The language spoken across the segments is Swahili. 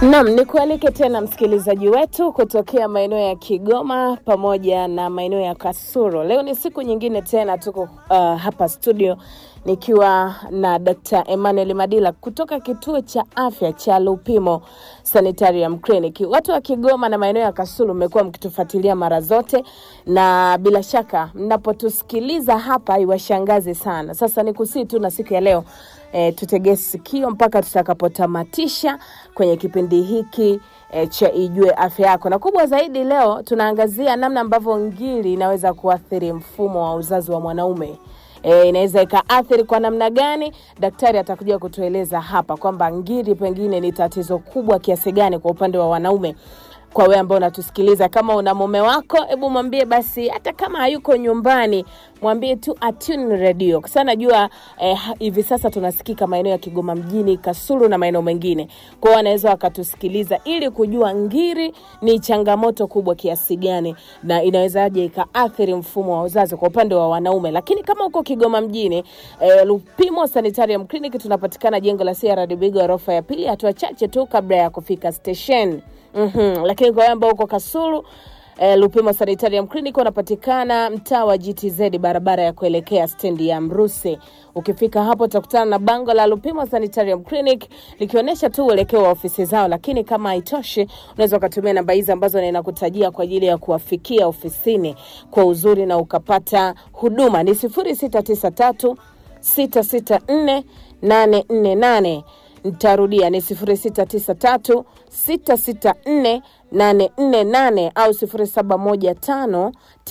Naam, nikualike tena msikilizaji wetu kutokea maeneo ya Kigoma pamoja na maeneo ya Kasulu. Leo ni siku nyingine tena tuko uh, hapa studio nikiwa na Dr. Emmanuel Madila kutoka kituo cha afya cha Lupimo Sanitarium Clinic. Watu wa Kigoma na maeneo ya Kasulu mmekuwa mkitufuatilia mara zote, na bila shaka mnapotusikiliza hapa iwashangaze sana. Sasa ni kusii tu na siku ya leo e, tutegee sikio mpaka tutakapotamatisha kwenye kipindi hiki e, cha Ijue Afya Yako, na kubwa zaidi leo tunaangazia namna ambavyo ngiri inaweza kuathiri mfumo wa uzazi wa mwanaume. E, inaweza ikaathiri kwa namna gani? Daktari atakuja kutueleza hapa kwamba ngiri pengine ni tatizo kubwa kiasi gani kwa upande wa wanaume. Kwa wewe ambao unatusikiliza, kama una mume wako, hebu mwambie basi, hata kama hayuko nyumbani, mwambie tu atune radio, kwa sababu najua eh, hivi sasa tunasikika maeneo ya Kigoma mjini, Kasulu na maeneo mengine. Kwa hiyo wanaweza wakatusikiliza ili kujua ngiri ni changamoto kubwa kiasi gani na inawezaje ikaathiri mfumo wa uzazi kwa upande wa wanaume. Lakini kama uko Kigoma mjini, eh, Lupimo Sanitarium Clinic tunapatikana jengo la CRDB ghorofa ya pili, hatua chache tu kabla ya kufika station. Mm-hmm. Lakini kwa wale ambao uko Kasulu eh, Lupimo Sanitarium Clinic wanapatikana mtaa wa GTZ barabara ya kuelekea stendi ya Mruse. Ukifika hapo utakutana na bango la Lupimo Sanitarium Clinic likionyesha tu uelekeo wa ofisi zao, lakini kama haitoshi, unaweza ukatumia namba hizi ambazo ninakutajia kwa ajili ya kuwafikia ofisini kwa uzuri na ukapata huduma. Ni 0693 664 848 Nitarudia ni 0693 664 848 au 0715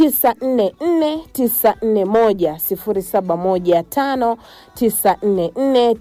944 941 0715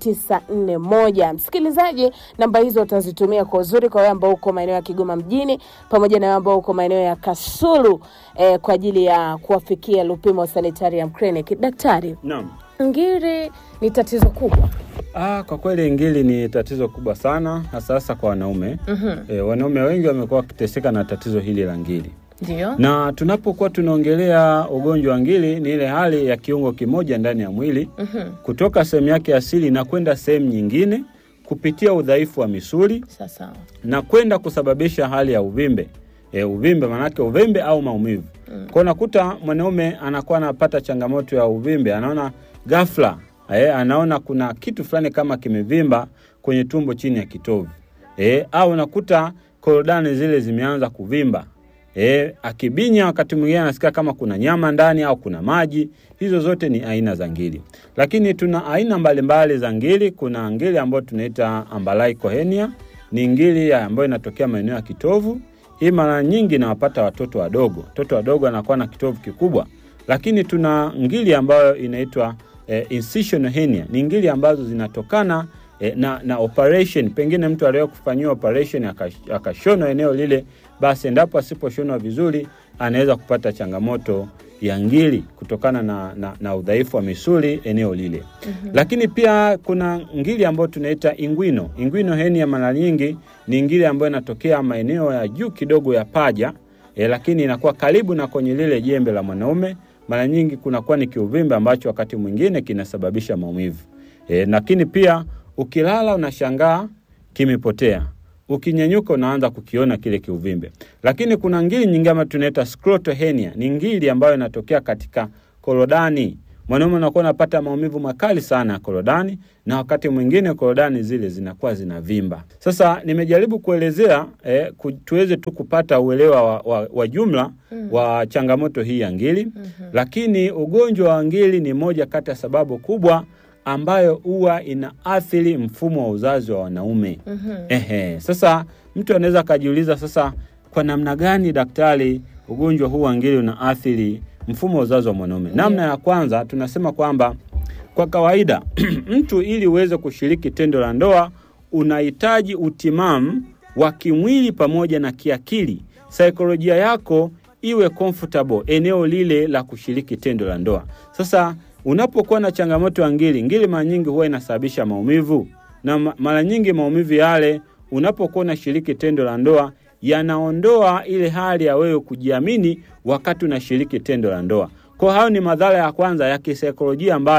944 Msikilizaji, namba hizo utazitumia kwa uzuri kwa wewe ambao uko maeneo ya Kigoma mjini pamoja na wewe ambao uko maeneo ya Kasulu eh, kwa ajili ya kuwafikia Lupimo Sanitarium Clinic. Daktari, Naam. ngiri ni tatizo kubwa Ah, kwa kweli ngiri ni tatizo kubwa sana hasa hasa kwa wanaume. E, wanaume wengi wamekuwa wakiteseka na tatizo hili la ngiri, ndio na tunapokuwa tunaongelea ugonjwa wa ngiri ni ile hali ya kiungo kimoja ndani ya mwili kutoka sehemu yake asili na kwenda sehemu nyingine kupitia udhaifu wa misuli sasa na kwenda kusababisha hali ya uvimbe. E, uvimbe manake uvimbe au maumivu. Mm. Kwa unakuta mwanaume anakuwa anapata changamoto ya uvimbe, anaona ghafla e, anaona kuna kitu fulani kama kimevimba kwenye tumbo chini ya kitovu. E, au unakuta korodani zile zimeanza kuvimba. E, akibinya wakati mwingine anasikia kama kuna nyama ndani au kuna maji. Hizo zote ni aina za ngiri, lakini tuna aina mbalimbali za ngiri. Kuna ngiri ambayo tunaita umbilical hernia, ni ngiri ya ambayo inatokea maeneo ya kitovu. Hii mara nyingi inawapata watoto wadogo. Watoto wadogo anakuwa na kitovu kikubwa, lakini tuna ngiri ambayo inaitwa eh, incisional hernia. Ni ngiri ambazo zinatokana eh, na, na operation. Pengine mtu aliwahi kufanyiwa operation akash- akashonwa eneo lile, basi endapo asiposhonwa vizuri anaweza kupata changamoto ya ngiri kutokana na, na, na udhaifu wa misuli eneo lile. mm-hmm. Lakini pia kuna ngiri ambayo tunaita ingwino. Ingwino hernia mara nyingi ni ngiri ambayo inatokea maeneo ya juu kidogo ya paja e, lakini inakuwa karibu na kwenye lile jembe la mwanaume. Mara nyingi kunakuwa ni kiuvimbe ambacho wakati mwingine kinasababisha maumivu e, lakini pia ukilala unashangaa kimepotea ukinyanyuka unaanza kukiona kile kiuvimbe. Lakini kuna ngiri nyingine ambayo tunaita scrotal hernia. Ni ngiri ambayo inatokea katika korodani. Mwanaume unakuwa unapata maumivu makali sana ya korodani, na wakati mwingine korodani zile zinakuwa zinavimba. Sasa nimejaribu kuelezea eh, ku, tuweze tu kupata uelewa wa, wa, wa jumla mm. wa changamoto hii ya ngiri mm-hmm. Lakini ugonjwa wa ngiri ni moja kati ya sababu kubwa ambayo huwa inaathiri mfumo wa uzazi wa wanaume. mm-hmm. Ehe, sasa mtu anaweza akajiuliza sasa, kwa namna gani daktari, ugonjwa huu wa ngiri unaathiri mfumo wa uzazi wa mwanaume? Namna ya kwanza tunasema kwamba kwa kawaida mtu ili uweze kushiriki tendo la ndoa unahitaji utimamu wa kimwili pamoja na kiakili, saikolojia yako iwe comfortable eneo lile la kushiriki tendo la ndoa. Sasa unapokuwa na changamoto ya ngiri, ngiri mara nyingi huwa inasababisha maumivu, na ma- mara nyingi maumivu yale unapokuwa unashiriki tendo la ndoa yanaondoa ile hali ya wewe kujiamini wakati unashiriki tendo la ndoa. Kwa hayo ni madhara ya kwanza ya kisaikolojia ambayo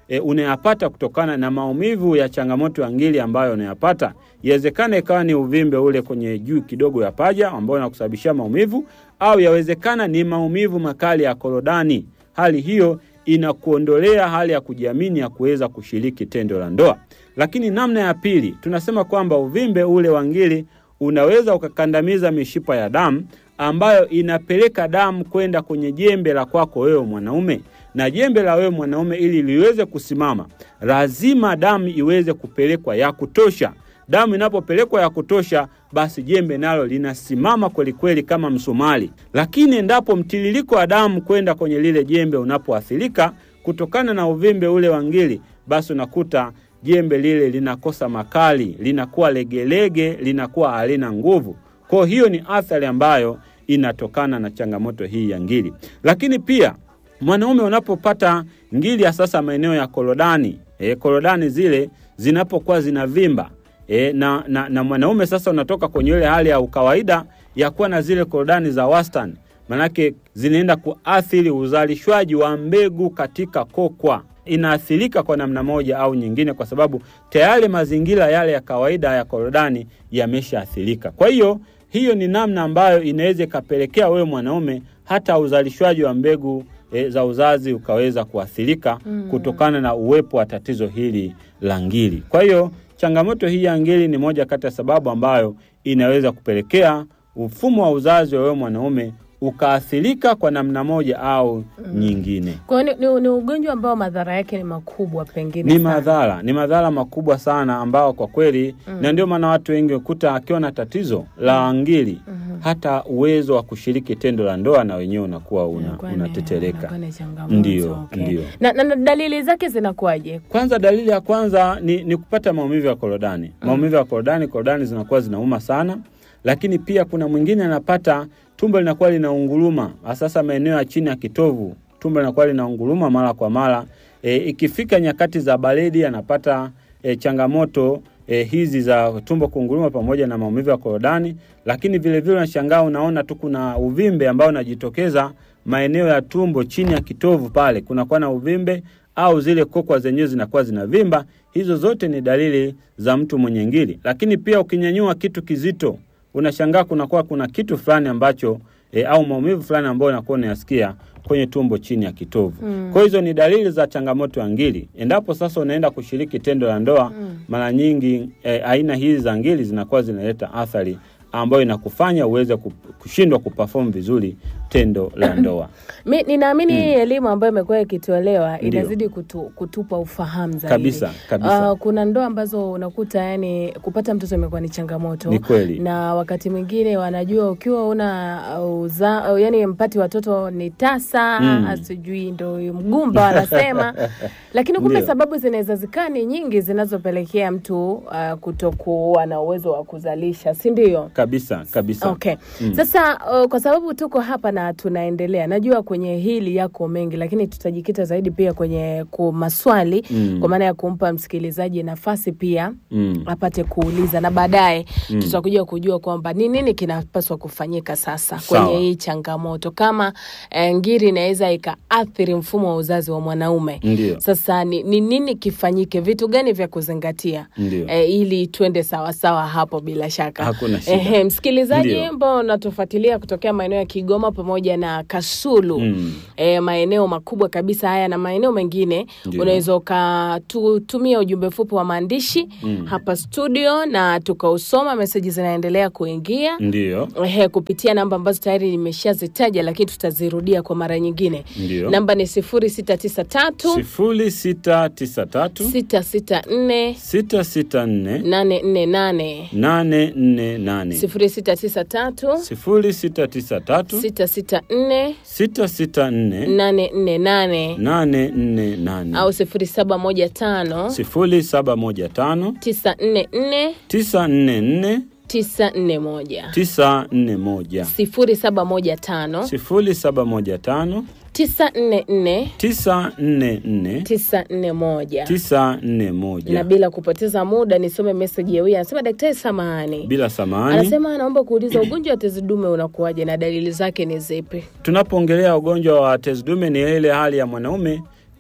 e, unayapata kutokana na maumivu ya changamoto ya ngiri ambayo unayapata. Yawezekana ikawa ni uvimbe ule kwenye juu kidogo ya paja ambao unakusababishia maumivu, au yawezekana ni maumivu makali ya korodani. Hali hiyo inakuondolea hali ya kujiamini ya kuweza kushiriki tendo la ndoa. Lakini namna ya pili, tunasema kwamba uvimbe ule wa ngiri unaweza ukakandamiza mishipa ya damu ambayo inapeleka damu kwenda kwenye jembe la kwako wewe mwanaume, na jembe la wewe mwanaume ili liweze kusimama, lazima damu iweze kupelekwa ya kutosha. Damu inapopelekwa ya kutosha, basi jembe nalo linasimama kwelikweli kama msumari. Lakini endapo mtiririko wa damu kwenda kwenye lile jembe unapoathirika kutokana na uvimbe ule wa ngiri, basi unakuta jembe lile linakosa makali, linakuwa legelege, linakuwa halina nguvu. Kwa hiyo ni athari ambayo inatokana na changamoto hii ya ngiri. Lakini pia mwanaume unapopata ngiri ya sasa maeneo ya korodani, e, korodani zile zinapokuwa zinavimba e, na, na, na mwanaume sasa unatoka kwenye ile hali ya ukawaida ya kuwa na zile korodani za wastani, manake zinaenda kuathiri uzalishwaji wa mbegu katika kokwa inaathirika kwa namna moja au nyingine, kwa sababu tayari mazingira yale ya kawaida ya korodani yameshaathirika. Kwa hiyo hiyo ni namna ambayo inaweza ikapelekea wewe mwanaume hata uzalishwaji wa mbegu e, za uzazi ukaweza kuathirika mm, kutokana na uwepo wa tatizo hili la ngiri. Kwa hiyo changamoto hii ya ngiri ni moja kati ya sababu ambayo inaweza kupelekea mfumo wa uzazi wa wewe mwanaume ukaathirika kwa namna moja au mm, nyingine. Kwa hiyo ni, ni, ni ugonjwa ambao madhara yake ni makubwa pengine Ni sana. madhara, ni madhara makubwa sana ambao kwa kweli mm. na ndio maana watu wengi ukuta akiwa na tatizo la ngiri Mhm. hata uwezo wa kushiriki tendo la ndoa na wenyewe unakuwa una, Inakuwa ni- unatetereka. inakuwa ni changamoto, Ndio, okay. ndio. Na, na, na dalili zake zinakuwaje? Kwanza, dalili ya kwanza ni, ni kupata maumivu ya korodani. Maumivu ya korodani, korodani zinakuwa zinauma sana, lakini pia kuna mwingine anapata tumbo linakuwa linaunguruma, sasa maeneo ya chini ya kitovu, tumbo linakuwa linaunguruma mara kwa mara. E, ikifika nyakati za baridi anapata e, changamoto e, hizi za tumbo kunguruma pamoja na maumivu ya korodani, lakini vilevile unashangaa unaona tu kuna uvimbe ambao unajitokeza maeneo ya tumbo chini ya kitovu pale kunakuwa na uvimbe au zile kokwa zenyewe zinakuwa zinavimba. Hizo zote ni dalili za mtu mwenye ngiri. Lakini pia ukinyanyua kitu kizito, unashangaa kunakuwa kuna kitu fulani ambacho e, au maumivu fulani ambayo unakuwa unayasikia kwenye tumbo chini ya kitovu. Mm. Kwa hizo ni dalili za changamoto ya ngiri. Endapo sasa unaenda kushiriki tendo la ndoa, Mm. mara nyingi e, aina hizi za ngiri zinakuwa zinaleta athari ambayo inakufanya uweze kup- kushindwa kuperform vizuri tendo la ndoa. Mi ninaamini hii elimu ambayo imekuwa ikitolewa Ndio. inazidi kutu, kutupa ufahamu zaidi Kabisa, kabisa. Ah, kuna ndoa ambazo unakuta yani kupata mtoto imekuwa ni changamoto Ni kweli. na wakati mwingine wanajua ukiwa una uh, uza, uh, yani mpati watoto ni tasa Mm. sijui ndo mgumba wanasema lakini kumbe Ndio. sababu zinaweza zikaa ni nyingi zinazopelekea mtu uh, kutokuwa na uwezo wa kuzalisha si ndio Kabisa, kabisa. Okay. Mm. Sasa uh, kwa sababu tuko hapa na tunaendelea, najua kwenye hili yako mengi, lakini tutajikita zaidi pia kwenye ku maswali Mm. kwa maana ya kumpa msikilizaji nafasi pia Mm. apate kuuliza na baadaye Mm. tutakuja kujua kwamba ni nini kinapaswa kufanyika sasa Sawa. kwenye hii changamoto, kama eh, ngiri inaweza ikaathiri mfumo wa uzazi wa mwanaume. Ndio. Sasa ni, ni nini kifanyike, vitu gani vya kuzingatia Ndio. eh, ili tuende sawasawa hapo bila shaka. Hakuna shida. Ehe, msikilizaji Ndio. ambao unatufuatilia kutokea maeneo ya Kigoma pamoja na Kasulu Mm. e, maeneo makubwa kabisa haya na maeneo mengine, Ndio. unaweza ukatutumia ujumbe mfupi wa maandishi Mm. hapa studio na tukausoma. Meseji zinaendelea kuingia Ndio. Ehe, kupitia namba ambazo tayari nimeshazitaja, lakini tutazirudia kwa mara nyingine. Ndio. Namba ni sifuri sita tisa tatu sifuri sita tisa tatu sita sita nne sita sita nne nane nne nane nane nne nane sifuri sita tisa tatu sifuri sita tisa tatu sita sita nne sita sita nne nane nne nane nane nne nane au sifuri saba moja tano sifuri saba moja tano tisa nne nne tisa nne nne tisa nne moja tisa nne moja sifuri saba moja tano sifuri saba moja tano tisa nne nne tisa nne nne tisa nne moja tisa nne na moja bila kupoteza muda nisome meseji ya huyu anasema daktari samahani bila samani. anasema anaomba kuuliza ugonjwa wa tezi dume unakuwaje na dalili zake ni zipi Tunapoongelea ugonjwa wa tezi dume, ni ile hali ya mwanaume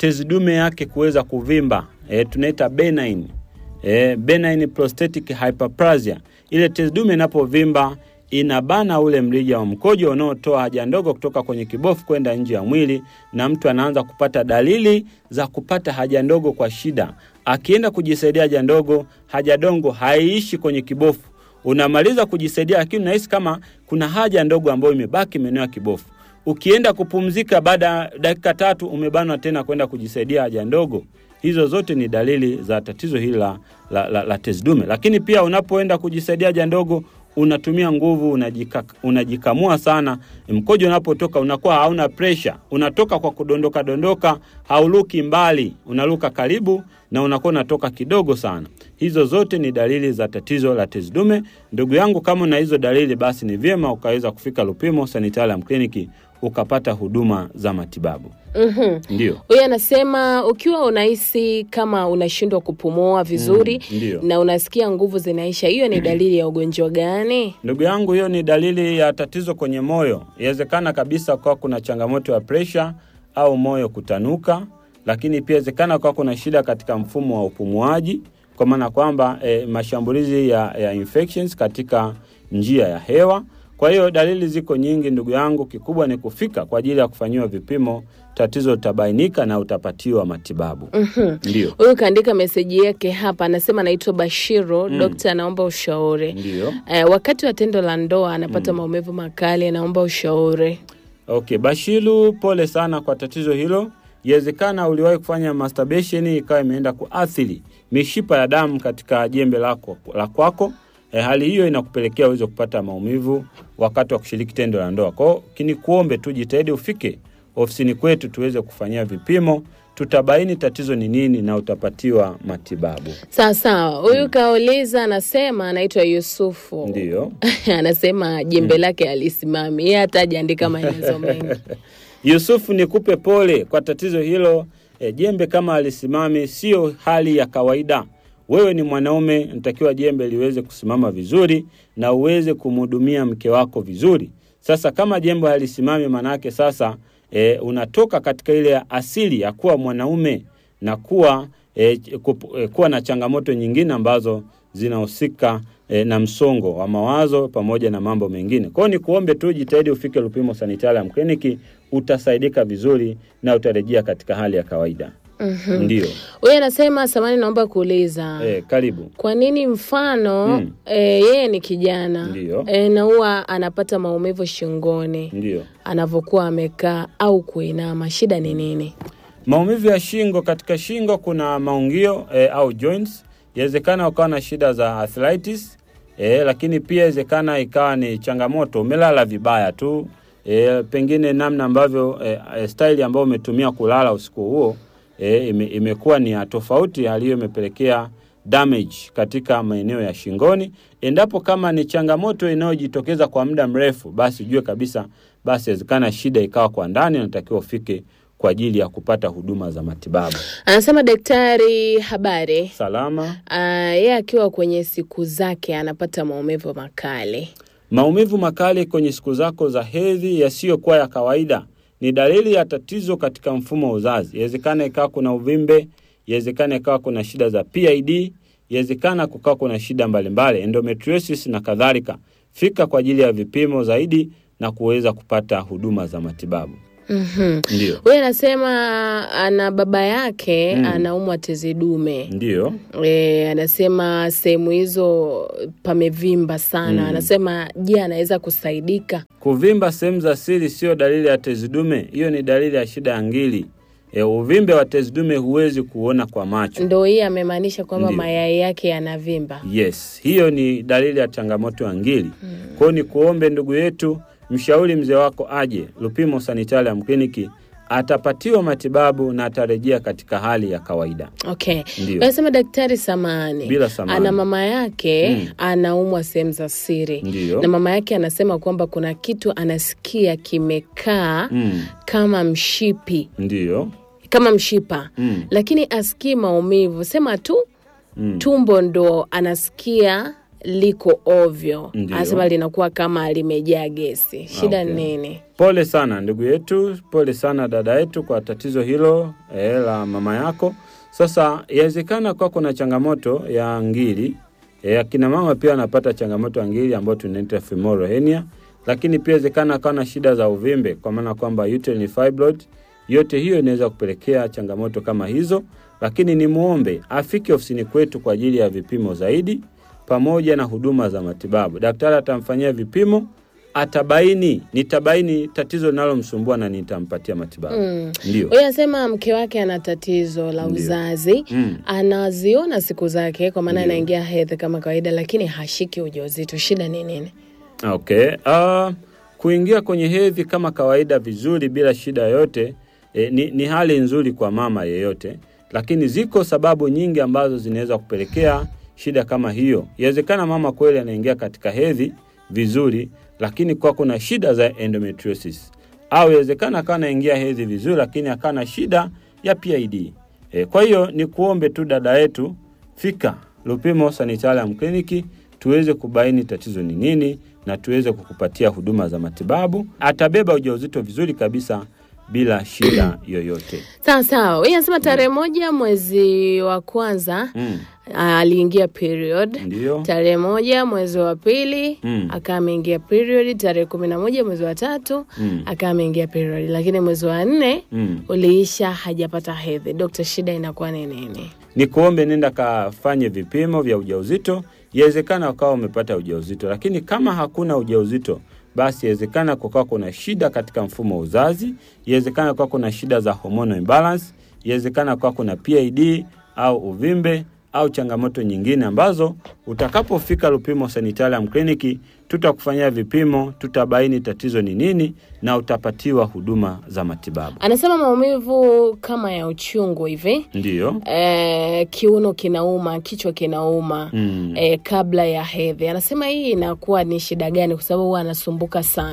tezi dume yake kuweza kuvimba e, tunaita benign e, benign prostatic hyperplasia. Ile tezi dume inapovimba inabana ule mrija wa mkojo unaotoa haja ndogo kutoka kwenye kibofu kwenda nje ya mwili, na mtu anaanza kupata dalili za kupata haja ndogo kwa shida. Akienda kujisaidia haja ndogo, haja ndogo haiishi kwenye kibofu. Unamaliza kujisaidia, lakini unahisi kama kuna haja ndogo ambayo imebaki maeneo ya kibofu. Ukienda kupumzika, baada ya dakika tatu umebanwa tena kwenda kujisaidia haja ndogo. Hizo zote ni dalili za tatizo hili la, la, la, la tezi dume. Lakini pia unapoenda kujisaidia haja ndogo unatumia nguvu, unajika, unajikamua sana. Mkojo unapotoka unakuwa hauna presha, unatoka kwa kudondoka dondoka, hauluki mbali, unaluka karibu na unakuwa unatoka kidogo sana. Hizo zote ni dalili za tatizo la tezi dume. Ndugu yangu, kama una hizo dalili, basi ni vyema ukaweza kufika Lupimo Sanitarium Clinic ukapata huduma za matibabu. Mhm. Ndio. Huyu anasema ukiwa unahisi kama unashindwa kupumua vizuri Mm, ndio. na unasikia nguvu zinaisha, hiyo ni dalili ya ugonjwa gani? Ndugu yangu, hiyo ni dalili ya tatizo kwenye moyo. Inawezekana kabisa kwa kuna changamoto ya presha au moyo kutanuka, lakini pia inawezekana kwa kuna shida katika mfumo wa upumuaji, kwa maana kwamba eh, mashambulizi ya, ya infections katika njia ya hewa. Kwa hiyo dalili ziko nyingi ndugu yangu, kikubwa ni kufika kwa ajili ya kufanyiwa vipimo, tatizo litabainika na utapatiwa matibabu. Mhm. Ndio, Huyu kaandika meseji yake hapa, anasema anaitwa Bashiru. Dokta anaomba ushauri. ndio. Eh, wakati wa tendo la ndoa anapata maumivu makali, anaomba ushauri. Okay, Bashiru, pole sana kwa tatizo hilo. Iwezekana uliwahi kufanya masturbation ikawa imeenda kuathiri mishipa ya damu katika jembe lako la kwako. E, hali hiyo inakupelekea uweze kupata maumivu wakati wa kushiriki tendo la ndoa. Kwa hiyo kini kuombe tu jitahidi ufike ofisini kwetu tuweze kufanyia vipimo, tutabaini tatizo ni nini na utapatiwa matibabu. Sawa sawa. Huyu kauliza, anasema anaitwa Yusufu. Ndiyo. anasema jembe lake alisimami, yeye hata hajaandika maelezo mengi. Yusufu, nikupe pole kwa tatizo hilo. E, jembe kama alisimami sio hali ya kawaida. Wewe ni mwanaume, natakiwa jembe liweze kusimama vizuri na uweze kumhudumia mke wako vizuri. Sasa kama jembe halisimami, manake sasa e, unatoka katika ile asili ya kuwa mwanaume na kuwa e, kup, e, kuwa na changamoto nyingine ambazo zinahusika e, na msongo wa mawazo pamoja na mambo mengine. Kwa hiyo ni kuombe tu jitahidi ufike Lupimo Sanitarium Clinic, utasaidika vizuri na utarejea katika hali ya kawaida. Mhm. Ndio. Huyu anasema samani, naomba kuuliza E, karibu. kwa nini mfano Mm. e, yeye ni kijana Ndiyo. e, na huwa anapata maumivu shingoni Ndio. anavyokuwa amekaa au kuinama, shida ni nini? Maumivu ya shingo, katika shingo kuna maungio e, au joints. Yawezekana ukawa na shida za arthritis e, lakini pia yawezekana ikawa ni changamoto, umelala vibaya tu e, pengine namna ambavyo e, e, style ambayo umetumia kulala usiku huo e, ime, imekuwa ni ya tofauti. Hali hiyo imepelekea damage katika maeneo ya shingoni. Endapo kama ni changamoto inayojitokeza kwa muda mrefu, basi ujue kabisa, basi inawezekana shida ikawa kwa ndani, unatakiwa ufike kwa ajili ya kupata huduma za matibabu. Anasema daktari, habari. Salama. Ah, yeye akiwa kwenye siku zake anapata maumivu makali. Maumivu makali kwenye siku zako za hedhi yasiyokuwa ya kawaida ni dalili ya tatizo katika mfumo wa uzazi. Inawezekana ikawa kuna uvimbe, inawezekana ikawa kuna shida za PID, inawezekana kukawa kuna shida mbalimbali, endometriosis na kadhalika. Fika kwa ajili ya vipimo zaidi na kuweza kupata huduma za matibabu. Mhm. Ndio, Huyu anasema ana baba yake anaumwa tezi dume. ndio. E, anasema sehemu hizo pamevimba sana. Anasema je, anaweza kusaidika? Kuvimba sehemu za siri sio dalili ya tezi dume, hiyo ni dalili ya shida ya ngili. E, uvimbe wa tezi dume huwezi kuona kwa macho. Ndo hii amemaanisha kwamba Ndio. mayai yake yanavimba. Yes, hiyo ni dalili ya changamoto ya ngili. Kwa hiyo ni kuombe ndugu yetu, mshauri mzee wako aje Lupimo Sanitarium Clinic, atapatiwa matibabu na atarejea katika hali ya kawaida. Okay. Ndio. Anasema daktari, samani Bila samani. ana mama yake Mm. anaumwa sehemu za siri Ndiyo. na mama yake anasema kwamba kuna kitu anasikia kimekaa Mm, kama mshipi ndiyo. kama mshipa Mm, lakini asikii maumivu, sema tu mm. tumbo ndo anasikia liko ovyo, Ndio. anasema linakuwa kama limejaa gesi. Shida Okay. ni nini? Pole sana ndugu yetu, pole sana dada yetu kwa tatizo hilo eh, la mama yako. Sasa yawezekana kwa kuna changamoto ya ngiri eh, akina mama pia wanapata changamoto ya ngiri ambayo tunaita femoral hernia, lakini pia inawezekana akawa na shida za uvimbe, kwa maana kwamba uterine fibroid. Yote hiyo inaweza kupelekea changamoto kama hizo, lakini ni muombe afike ofisini kwetu kwa ajili ya vipimo zaidi pamoja na huduma za matibabu. Daktari atamfanyia vipimo atabaini nitabaini tatizo linalomsumbua na nitampatia matibabu. Mm. Ndio. Huyu anasema mke wake ana tatizo la Ndio. uzazi Mm. anaziona siku zake kwa maana Ndio. anaingia hedhi kama kawaida, lakini hashiki ujauzito. Shida ni nini? Okay. Uh, kuingia kwenye hedhi kama kawaida vizuri bila shida yoyote eh, ni, ni hali nzuri kwa mama yeyote, lakini ziko sababu nyingi ambazo zinaweza kupelekea shida kama hiyo. Inawezekana mama kweli anaingia katika hedhi vizuri, lakini kwa kuna shida za endometriosis, au inawezekana akawa anaingia hedhi vizuri, lakini akawa na shida ya PID. E, kwa hiyo ni kuombe tu dada yetu, fika Lupimo Sanitarium Clinic tuweze kubaini tatizo ni nini na tuweze kukupatia huduma za matibabu. Atabeba ujauzito vizuri kabisa bila shida yoyote. Sawa sawa. Huyu anasema tarehe moja mwezi wa kwanza Mm. ah, aliingia period Ndiyo. tarehe moja mwezi wa pili Mm. akawa ameingia period, tarehe kumi na moja mwezi wa tatu Mm. akawa ameingia period, lakini mwezi wa nne Mm. uliisha hajapata hedhi. Dokta, shida inakuwa ni nini? Ni kuombe nenda kafanye vipimo vya ujauzito. Yawezekana ukawa umepata ujauzito, lakini kama hakuna ujauzito, basi yawezekana kukawa kuna shida katika mfumo wa uzazi, yawezekana kukawa kuna shida za hormonal imbalance, yawezekana kukawa kuna PID au uvimbe au changamoto nyingine ambazo utakapofika Lupimo Sanitarium Clinic tutakufanyia vipimo, tutabaini tatizo ni nini na utapatiwa huduma za matibabu. Anasema maumivu kama ya uchungu hivi Ndiyo. eh, kiuno kinauma, kichwa kinauma Mm. eh, kabla ya hedhi. Anasema hii inakuwa ni shida gani? Kwa sababu huwa anasumbuka sana.